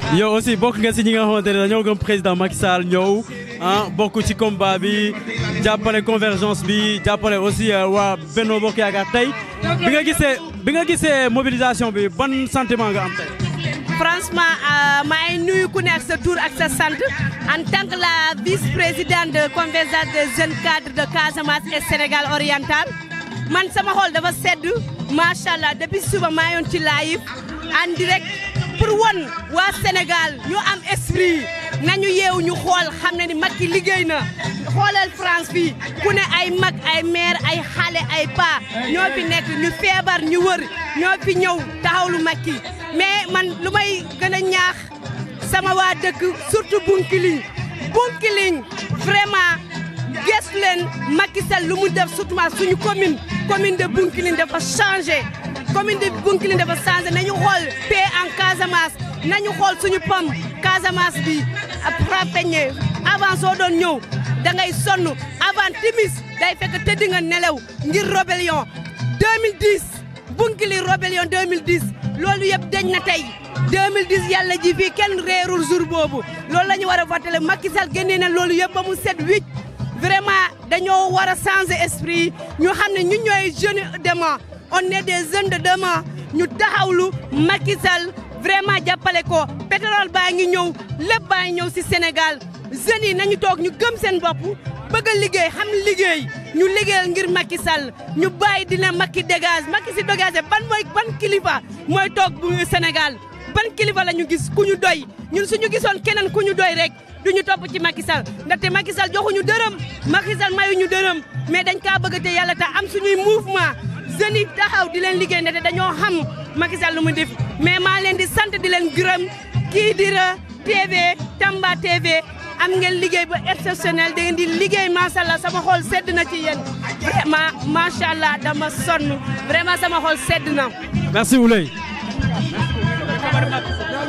yow aussi bokk nga si ñi nga xamante ne dañoo gëm président Macky Sall ñëw ah bokk ci combat bi jàppale convergence bi jàppale aussi waa Benno Bokk Yaakaar tey bi nga gisee bi nga gisee mobilisation bi ban sentiment nga am tey. franchement maa ngi nuyu ku nekk sa tur ak sa sant en tant que la vice-présidente de convergence des jeunes cadres de Casamance et Sénégal oriental man sama xol dafa sedd macha allah depuis suba maa yoon ci live en direct pour won waa Sénégal ñu am esprit nañu yeewu ñu xool xam ne ni Macky liggéey na xoolal France fii ku ne ay mag ay maire ay xale ay pa ñoo fi nekk ñu feebar ñu wër ñoo fi ñëw taxawlu Macky mais man lu may gën a ñaax sama waa dëkk surtout Bunkiling Bunkiling vraiment gëstu leen Macky Sall lu mu def surtout suñu commune commune de Bunkiling dafa changé commune de Bunkiling dafa changé nañu xool paix en Casamance nañu xool suñu pom Casamance bi frapeñe avant soo doon ñëw da ngay sonn avant timis day fekk tëdd nga nelaw ngir rébellion 2010 Bunkiling rébellion 2010 loolu yëpp dañ na tey 2010 yàlla ji fii kenn réerul jour boobu loolu la ñu war a fàttale Macky Sall génnee na loolu yëpp ba mu set wicc vraiment dañoo war a changer esprit ñu xam ne ñu ñooy jeunes demain on est des jeunes de demain ñu taxawlu Macky Sall vraiment jàppale ko pétrole baa ngi ñëw lépp baa ngi ñëw si Sénégal jeunes yi nañu toog ñu gëm seen bopp bëgg a liggéey xam liggéey ñu liggéeyal ngir Macky Sall ñu bàyyi dina Macky dégage Macky si dégage ban mooy ban kilifa mooy toog bu Sénégal ban kilifa la ñu gis ku ñu doy ñun suñu gisoon keneen ku ñu doy rek du ñu topp ci Macky Sall ndaxte Macky Sall joxuñu dërëm Macky Sall mayuñu dërëm mais dañ kaa bëgg te yàlla tax am suñuy mouvement jeunes yi taxaw di leen liggéey ndaxte dañoo xam Macky Sall lu mu def mais maa leen di sant di leen gërëm kii dira TV Tamba TV am ngeen liggéey ba exceptionnel da ngeen di liggéey macha allah sama xol sedd na ci yéen vraiment macha allah dama sonn vraiment sama xol sedd na. merci Ouleye.